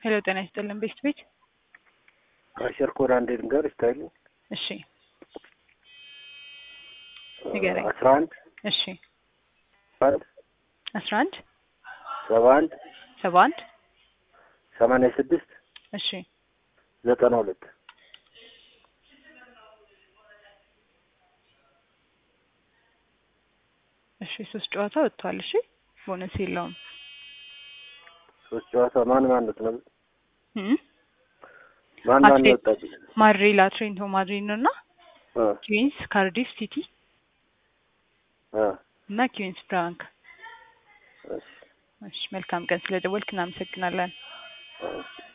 ሄሎ ጤና ይስጥልን ቤስት ቤት አሸር ኮድ አንዴ ልንገር ስታይሉ እሺ ንገረኝ አስራ አንድ እሺ አንድ አስራ አንድ ሰባ አንድ ሰባ አንድ ሰማንያ ስድስት እሺ ዘጠና ሁለት እሺ ሶስት ጨዋታ ወጥቷል እሺ ቦነስ የለውም ሶስት ጨዋታ ማን ማን ነው ነው እም? ማን ማን ነው አትሌት- ወጣብኝ? ማድሪድ አትሌቲኮ ማድሪድ እና አ ኪዊንስ ካርዲፍ ሲቲ አ እና ኪዊንስ ፍራንክ እሺ እሺ መልካም ቀን ስለደወልክ እናመሰግናለን አ